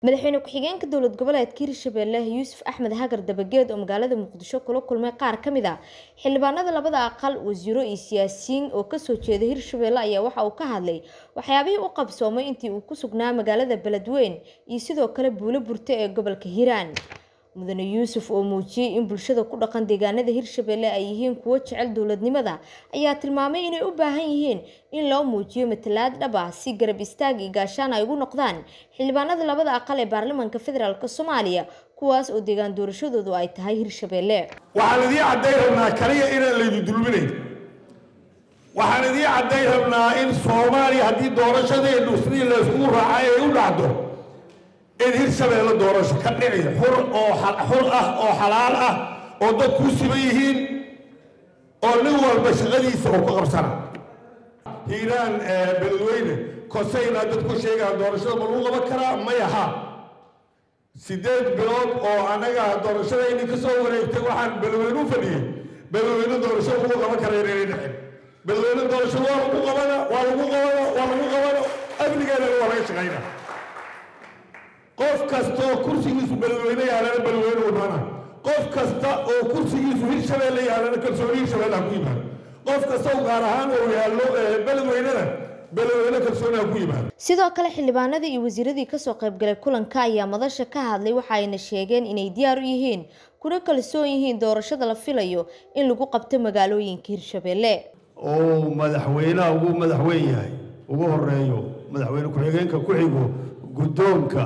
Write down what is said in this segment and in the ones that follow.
madaxweyne ku-xigeenka dowlad goboleedka hirshabelle yuusuf axmed hagar dabageed oo magaalada muqdisho kula kulmay qaar ka mid a xildhibaanada labada aqal wasiiro iyo siyaasiyiin oo kasoo jeeda hirshabelle ayaa waxa uu ka hadlay waxyaabihii u qabsoomay intii uu ku sugnaa magaalada beledweyn iyo sidoo kale buulo burte ee gobolka hiiraan mudane yuusuf oo muujiyey in bulshada ku dhaqan deegaanada hirshabelle ay yihiin kuwo jecel dowladnimada ayaa tilmaamay inay u baahan yihiin in loo muujiyo matalaad dhab ah si garab istaag iyo gaashaan ay ugu noqdaan xildhibaanada labada aqal ee baarlamaanka federaalk soomaaliya kuwaas oo deegaan doorashadoodu ay tahay hirshabelle waxaan idiin caddayn rabnaa kaliya inaan laydu dulminayn waxaan idiin caddayn rabnaa in soomaaliya haddii doorashadeenu sidii layskugu raacay ay u dhacdo in hirshabeelle doorasho ka dhici xur oo xur ah oo xalaal ah oo dad kuu siban yihiin oo nin walba shaqadiisa uu ku qabsana hiiraan beledweyne kosayna dadku sheegaa doorashada ma lagu qaban karaa maya ha sideed bilood oo annaga doorashadayni ka soo wareegtay waxaan beledweyne u fadhiyey beledweyne doorasho lagu qaban kara inayna dhicin beledweyne doorasho waa lagu qabana waa lagu qabana waa lagu qabana amnigeedana waa laga shaqayna qof kasta oo kursigiisu beledweyne yaalana beledweyne u dhana qof kasta oo kursigiisu hirshabeelle yaalana kalsooni hirshabeelle ha ku yimaado qof kasta oo gaar ahaan oo yaallo beledweynena beledweyne kalsooni ha ku yimaado sidoo kale xildhibaanadii iyo wasiiradii kasoo qaybgalay kulanka ayaa madasha ka hadlay waxa ayna sheegeen inay diyaar u yihiin kuna kalsoon yihiin doorashada la filayo in lagu qabto magaalooyinka hirshabelle oo madaxweynaha ugu madaxweyn yahay ugu horeeyo madaxweyne ku-xigeenka ku xigo guddoonka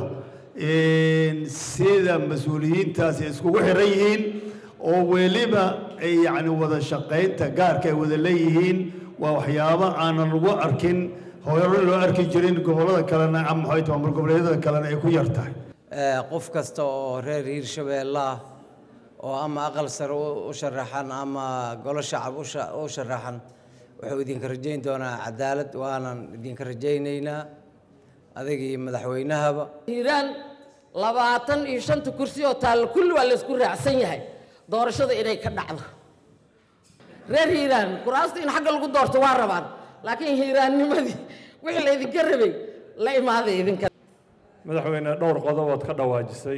sida mas-uuliyiintaasi iskugu xiran yihiin oo weliba ay yacni wada shaqaynta gaarka ay wada leeyihiin waa waxyaabo aanan lagu arkin hore loo arki jirin gobollada kalena ama maxay tahay maamul goboleedyada kalena ay ku yar tahay qof kasta oo reer hiirshabeelle ah oo ama aqal sare u sharaxan ama golo shacab u sharaxan wuxuu idinka rajayn doonaa cadaalad waanan idinka rajaynaynaa adigii madaxweynahaba hiiraan labaatan iyo shanta kursi oo taalla kulli waa laysku raacsan yahay doorashada inay ka dhacdo reer hiiraan kuraasta in xagga lagu doorto waa rabaan laakiin hiiraannimadii wixii laydinka rabay la imaaday idinka madaxweyne dhowr qodobood ka dhawaajisay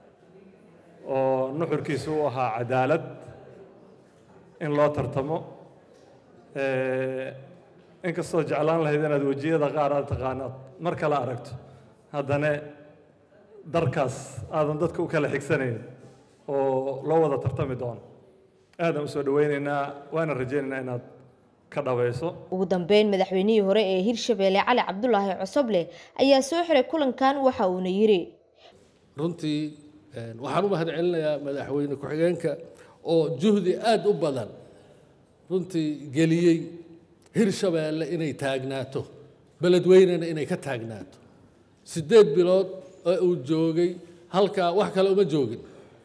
oo nuxurkiisu u ahaa cadaalad in loo tartamo inkastoo jeclaan lahayd inaad wejiyada qaar aad taqaanaad mar kale aragto haddana darkaas aadan dadka u kala xigsanayn oo loo wada tartami doono aadaan usoo dhaweynaynaa waana rajaynaynaa inaad ka dhabayso ugu dambeyn madaxweynihii hore ee hirshabelle cali cabdulaahi cosoble ayaa soo xiray kulankan waxa uuna yiri runtii waxaan u mahad celinayaa madaxweyne ku-xigeenka oo juhdi aada u badan runtii geliyey hirshabeelle inay taagnaato beledweynena inay ka taagnaato siddeed bilood oo uu joogay halkaa wax kale uma joogin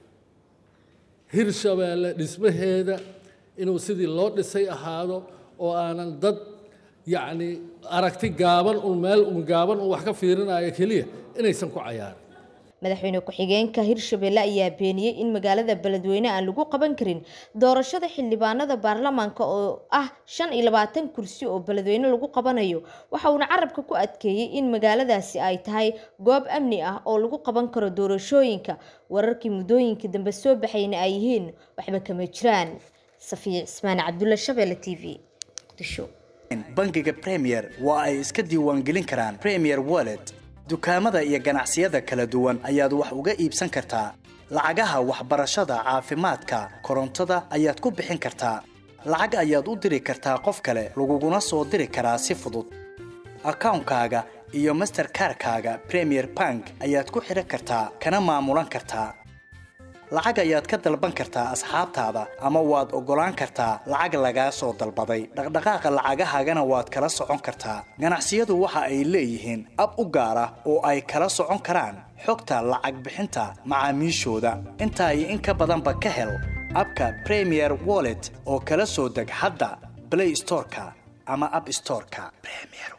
hirshabeelle dhismaheeda inuu sidii loo dhisay ahaado oo aanan dad yacni aragti gaaban un meel un gaaban un wax ka fiirinayo keliya inaysan ku cayaarin madaxweyne ku-xigeenka hirshabelle ayaa beeniyey in magaalada beledweyne aan lagu qaban karin doorashada xildhibaanada baarlamaanka oo ah shan iyo labaatan kursi oo beledweyne lagu qabanayo waxa uuna carabka ku adkeeyey in magaaladaasi ay tahay goob amni ah oo lagu qaban karo doorashooyinka wararkii muddooyinkii dambe soo baxayna ay yihiin waxba kama jiraan safiya cismaan cabdulla shabeelle t v muqdisho bangiga premier waa ay iska diiwaangelin karaan premier wallet dukaamada iyo ganacsiyada kala duwan ayaad wax uga iibsan kartaa lacagaha waxbarashada caafimaadka korontada ayaad ku bixin kartaa lacag ayaad u diri kartaa qof kale laguguna soo diri karaa si fudud akawnkaaga iyo masterkarkaaga premier bank ayaad ku xidhan kartaa kana maamulan kartaa lacag ayaad ka dalban kartaa asxaabtaada ama waad oggolaan kartaa lacag lagaa soo dalbaday dhaqdhaqaaqa lacagahaagana waad kala socon kartaa ganacsiyadu waxa ay leeyihiin ab u gaar ah oo ay kala socon karaan xogta lacag bixinta macaamiishooda intaa iyo in ka badanba ka hel abka premier wallet oo kala soo deg hadda blay storeka ama ab storeka